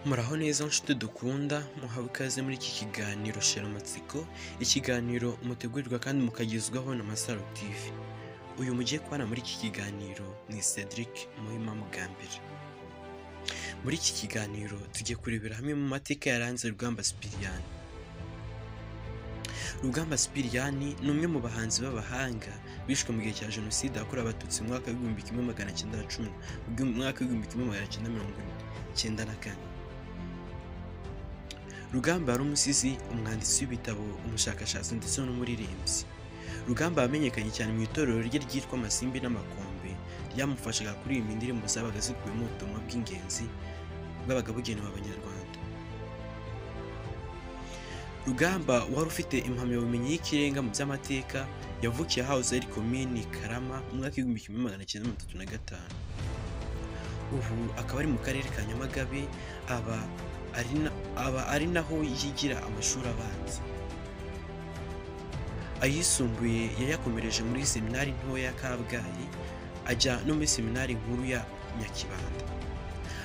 Muraho neza nshuti dukunda muhawe ikaze muri iki kiganiro shira amatsiko ikiganiro mutegurirwa kandi mukagezwaho na Masaro TV uyu mugiye kubana muri iki kiganiro ni Cedric Muhima Mugambira muri iki kiganiro tugiye kurebera hamwe mu mateka yaranze Rugamba Sipiriyani Rugamba Sipiriyani ni umwe mu bahanzi b'abahanga bishwe mu gihe cya Jenoside yakorewe Abatutsi mu mwaka w'igihumbi kimwe magana cyenda na cumi mu mwaka w'igihumbi kimwe magana cyenda mirongo cyenda na kane Rugamba yari umusizi, umwanditsi w'ibitabo, umushakashatsi ndetse n'umuririmbyi. Rugamba yamenyekanye cyane mu itorero rye ryitwa Amasimbi n'Amakombe, ryamufashaga kuririmba indirimbo zabaga zikubiyemo ubutumwa bw'ingenzi bwabaga bugenewe Abanyarwanda. Rugamba wari ufite impamyabumenyi y'ikirenga mu by'amateka, yavukiye ahahoze ari komini Karama mu mwaka w'igihumbi kimwe magana cyenda mirongo itatu na gatanu. Ubu akaba ari mu karere ka Nyamagabe, aba ari na- aba ari naho yigira amashuri abanza ayisumbuye yayakomereje muri seminari ntoya ya kabgayi ajya no muri seminari nkuru ya nyakibanda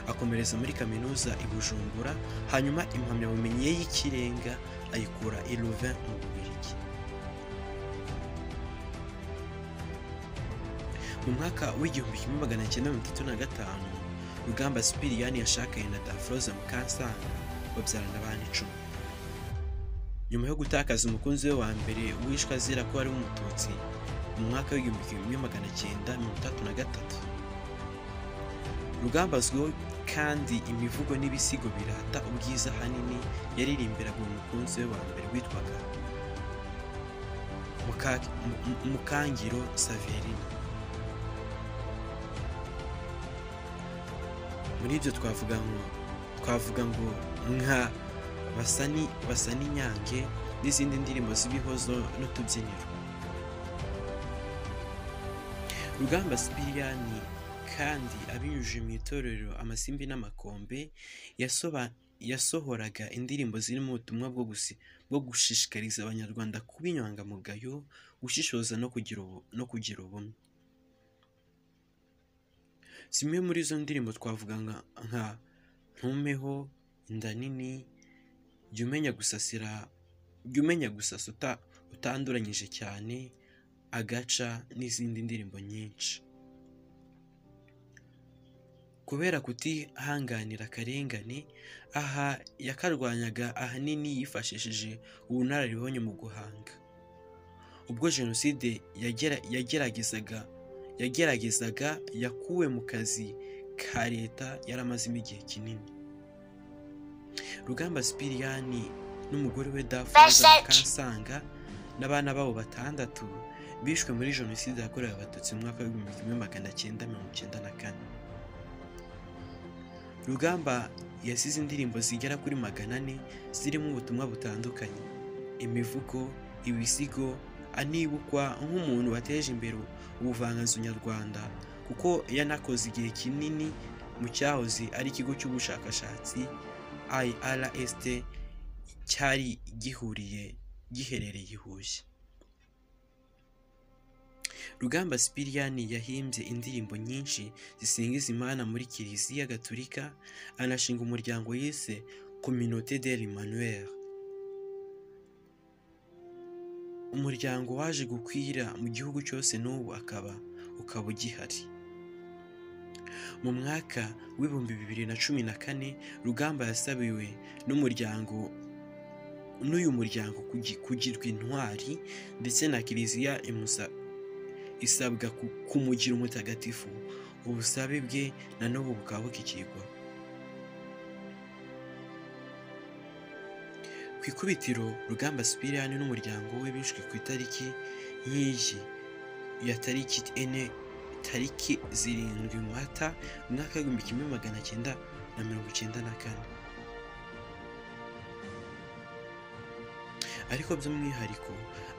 akomereza muri kaminuza i bujumbura hanyuma impamyabumenyi ye y'ikirenga ayikura i louvain mu bubiligi mu mwaka w'igihumbi kimwe magana cyenda mirongo itatu na gatanu rugamba sipiriyani yashakanye na dafroza mukansanga babyarana abana icumi nyuma yo gutakaza umukunzi we wa mbere wishwe azira ko ari umututsi mu mwaka w'igihumbi kimwe magana cyenda mirongo itatu na gatatu rugamba azwiho kandi imivugo n'ibisigo birata ubwiza ahanini yaririmbiraga uwo mukunzi we wa mbere witwaga Muka- Mu- Mu- mukangiro saverina muri ibyo twavuga ngo twavuga ngo nka basani basani nyange n'izindi ndirimbo z'ibihozo n'utubyiniro rugamba sipiriyani kandi abinyujije mu itorero amasimbi n'amakombe yasoba- yasohoraga indirimbo zirimo ubutumwa bwo gusi- bwo gushishikariza abanyarwanda kuba inyangamugayo gushishoza no kugira ubu- no kugira ubumwe zimwe muri izo ndirimbo twavuga nka nka ntumeho inda nini jya umenya gusasira jya umenya gusasa uta, utanduranyije cyane agaca n'izindi ndirimbo nyinshi kubera kutihanganira akarengane aha yakarwanyaga ahanini yifashishije ubunararibonye mu guhanga ubwo jenoside yagera- yageragezaga yageragezaga yakuwe mu kazi ka leta yaramazemo igihe kinini rugamba sipiriyani n'umugore we dafuza kansanga n'abana babo batandatu bishwe muri jenoside yakorewe abatutsi mu mwaka w'igihumbi kimwe magana cyenda mirongo cyenda na kane rugamba yasize indirimbo zigera kuri magana ane zirimo ubutumwa butandukanye imivugo ibisigo anibukwa nk'umuntu wateje imbere ubuvanganzo nyarwanda kuko yanakoze igihe kinini mu cyahoze ari ikigo cy'ubushakashatsi IRST cyari gihuriye giherereye i Huye Rugamba Sipiriyani yahimbye indirimbo nyinshi zisingiza Imana muri Kiliziya Gatulika anashinga umuryango yise Communauté de l'Emmanuel umuryango waje gukwira mu gihugu cyose n'ubu akaba ukaba ugihari mu mwaka w'ibihumbi bibiri na cumi na kane rugamba yasabiwe n'umuryango n'uyu muryango kugi- kugirwa intwari ndetse na kiliziya imusa- isabwa ku- kumugira umutagatifu ubusabe bwe na n'ubu bukaba bukikigwa ku ikubitiro rugamba sipiriyani n'umuryango we bishwe ku itariki nk'iyi ya tariki enye tariki zirindwi mata mu mwaka w'igihumbi kimwe magana cyenda na mirongo icyenda na kane ariko by'umwihariko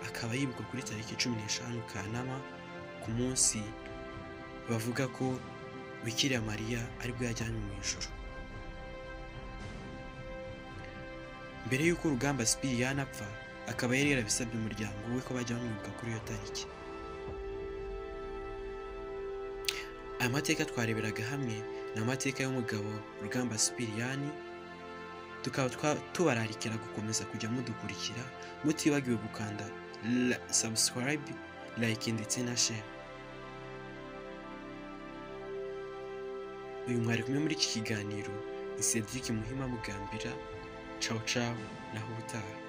akaba yibwa kuri tariki cumi n'eshanu kanama ku munsi bavuga ko bikira mariya aribwo yajyanywe mu ijoro mbere y'uko urugamba sipiri yanapfa akaba yari yarabisabye umuryango we ko bajya bamwibuka kuri iyo tariki aya mateka twareberaga hamwe ni amateka y'umugabo rugamba sipiriyani tukaba twa- tubararikira gukomeza kujya mudukurikira mutibagiwe gukanda la- subscribe like ndetse na share uyu mwari kumwe muri iki kiganiro ni Cedric Muhima Mugambira ciao ciao naho ubutaha